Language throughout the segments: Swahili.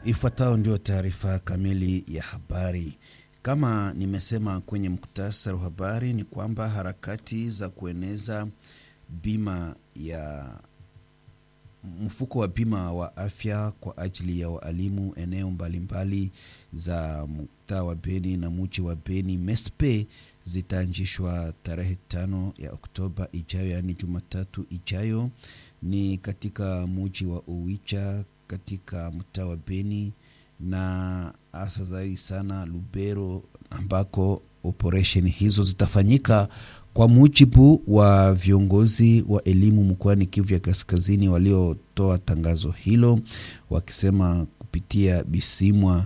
Ifuatayo ndio taarifa kamili ya habari. Kama nimesema kwenye muktasari wa habari, ni kwamba harakati za kueneza bima ya mfuko wa bima wa afya kwa ajili ya waalimu eneo mbalimbali za mtaa wa Beni na muji wa Beni MESPE zitaanzishwa tarehe tano ya Oktoba ijayo, yaani Jumatatu ijayo, ni katika muji wa Owicha katika mtaa wa Beni na hasa zaidi sana Lubero ambako operesheni hizo zitafanyika kwa mujibu wa viongozi wa elimu mkoani Kivu ya Kaskazini waliotoa tangazo hilo, wakisema kupitia Bisimwa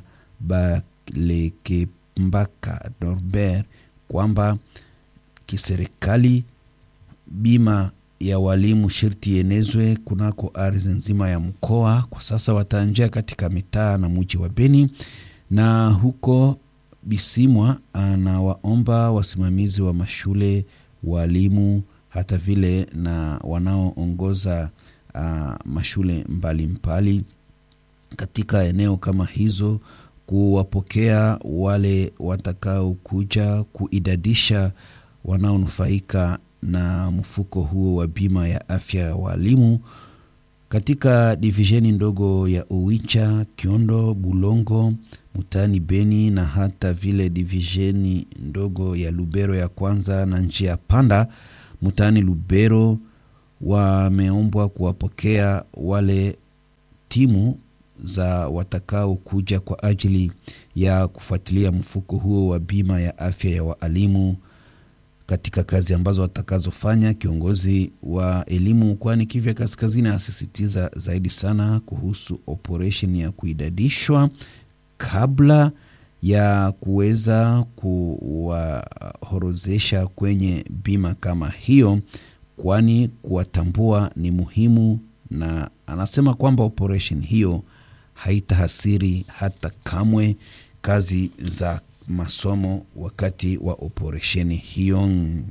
Balekembaka Norbert kwamba kiserikali bima ya walimu shirti ienezwe kunako ardhi nzima ya mkoa. Kwa sasa wataanjia katika mitaa na muji wa Beni, na huko Bisimwa anawaomba wasimamizi wa mashule, walimu, hata vile na wanaoongoza uh, mashule mbalimbali mbali katika eneo kama hizo kuwapokea wale watakaokuja kuidadisha wanaonufaika na mfuko huo wa bima ya afya ya walimu katika divisheni ndogo ya Owicha, Kiondo, Bulongo, mtaani Beni na hata vile divisheni ndogo ya Lubero ya kwanza na njia panda mtaani Lubero. Wameombwa kuwapokea wale timu za watakao kuja kwa ajili ya kufuatilia mfuko huo wa bima ya afya ya waalimu katika kazi ambazo watakazofanya. Kiongozi wa elimu mkoani Kivu ya Kaskazini asisitiza zaidi sana kuhusu operesheni ya kuidadishwa kabla ya kuweza kuwahorozesha kwenye bima kama hiyo, kwani kuwatambua ni muhimu, na anasema kwamba operesheni hiyo haitahasiri hata kamwe kazi za masomo wakati wa operesheni hiyo.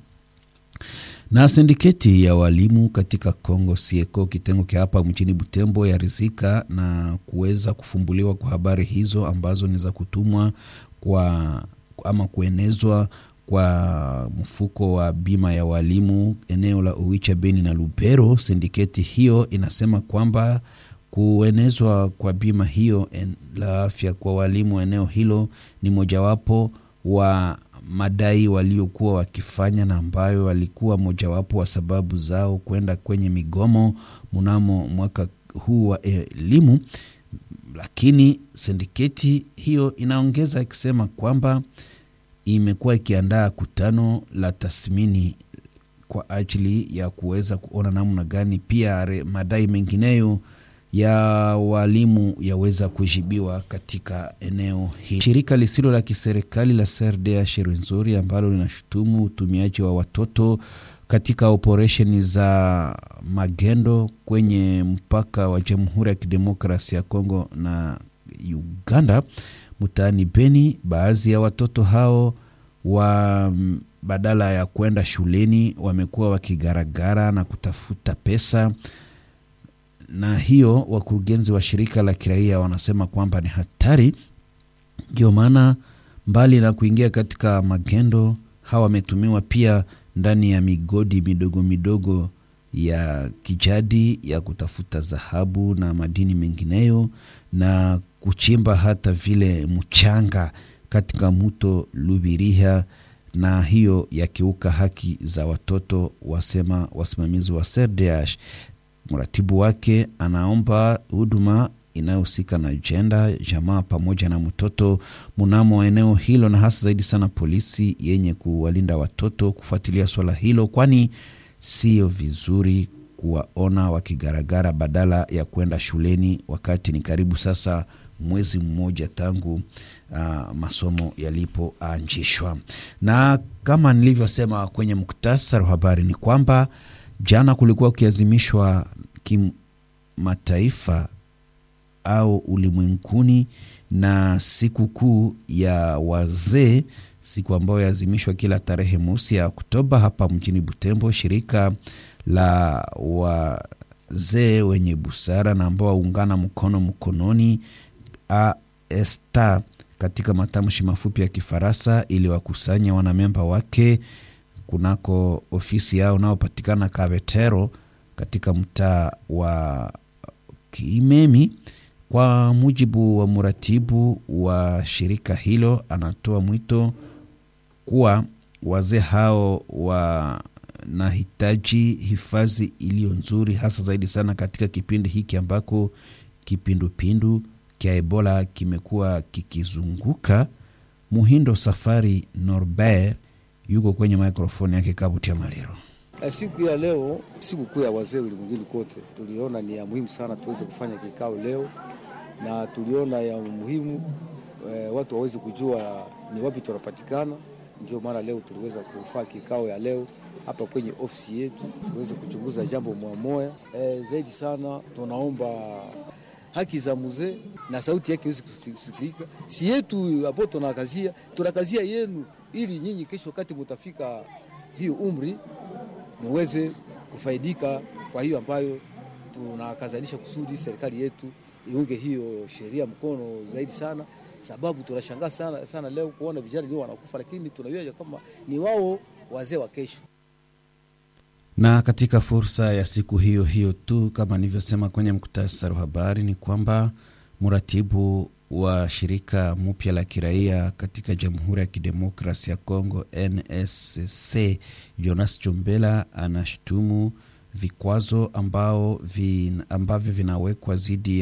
Na sindiketi ya walimu katika Kongo Sieko kitengo kia hapa mjini Butembo yarizika na kuweza kufumbuliwa kwa habari hizo ambazo ni za kutumwa kwa ama kuenezwa kwa mfuko wa bima ya walimu eneo la Owicha, Beni na Lubero. Sindiketi hiyo inasema kwamba kuenezwa kwa bima hiyo en, la afya kwa walimu eneo hilo ni mojawapo wa madai waliokuwa wakifanya na ambayo walikuwa mojawapo wa sababu zao kwenda kwenye migomo mnamo mwaka huu wa elimu. Lakini sindiketi hiyo inaongeza ikisema kwamba imekuwa ikiandaa kutano la tathmini kwa ajili ya kuweza kuona namna gani pia madai mengineyo ya walimu yaweza kujibiwa katika eneo hili. Shirika lisilo la kiserikali la CRDH Rwenzori ambalo linashutumu utumiaji wa watoto katika operesheni za magendo kwenye mpaka wa Jamhuri ya Kidemokrasia ya Kongo na Uganda mtaani Beni, baadhi ya watoto hao wa badala ya kwenda shuleni wamekuwa wakigaragara na kutafuta pesa na hiyo wakurugenzi wa shirika la kiraia wanasema kwamba ni hatari. Ndio maana mbali na kuingia katika magendo, hawa wametumiwa pia ndani ya migodi midogo midogo ya kijadi ya kutafuta dhahabu na madini mengineyo na kuchimba hata vile mchanga katika mto Lubiriha, na hiyo yakiuka haki za watoto, wasema wasimamizi wa CRDH. Mratibu wake anaomba huduma inayohusika na jenda, jamaa pamoja na mtoto mnamo eneo hilo, na hasa zaidi sana polisi yenye kuwalinda watoto kufuatilia swala hilo, kwani sio vizuri kuwaona wakigaragara badala ya kwenda shuleni, wakati ni karibu sasa mwezi mmoja tangu uh, masomo yalipoanzishwa. Na kama nilivyosema kwenye muktasari wa habari ni kwamba jana kulikuwa kukiazimishwa kimataifa au ulimwenguni na siku kuu ya wazee, siku ambayo yaazimishwa kila tarehe mosi ya Oktoba hapa mjini Butembo. Shirika la wazee wenye busara na ambao waungana mkono mkononi AESTA katika matamshi mafupi ya Kifaransa ili wakusanya wanamemba wake kunako ofisi yao unaopatikana Kavetero katika mtaa wa Kimemi. Kwa mujibu wa mratibu wa shirika hilo, anatoa mwito kuwa wazee hao wanahitaji hifadhi iliyo nzuri, hasa zaidi sana katika kipindi hiki ambako kipindupindu kya Ebola kimekuwa kikizunguka. Muhindo Safari Norbert yuko kwenye mikrofoni yake Kabutia Maliro. Siku ya leo, siku kuu ya wazee ulimwenguni kote, tuliona ni ya muhimu sana tuweze kufanya kikao leo, na tuliona ya muhimu e, watu waweze kujua ni wapi tunapatikana. Ndio maana leo tuliweza kufanya kikao ya leo hapa kwenye ofisi yetu, tuweze kuchunguza jambo moja moja. E, zaidi sana tunaomba haki za mzee na sauti yake iweze kusikika, si yetu hapo tunakazia, tunakazia yenu, ili nyinyi kesho wakati mutafika hiyo umri muweze kufaidika kwa hiyo ambayo tunakazanisha kusudi serikali yetu iunge hiyo sheria mkono zaidi sana, sababu tunashangaa sana, sana leo kuona vijana ndio wanakufa, lakini tunajua kwamba ni wao wazee wa kesho. Na katika fursa ya siku hiyo hiyo tu, kama nilivyosema kwenye muktasari wa habari, ni kwamba mratibu wa shirika mpya la kiraia katika Jamhuri ya Kidemokrasi ya Kongo NSC Jonas Chombela anashutumu vikwazo ambao vin, ambavyo vinawekwa dhidi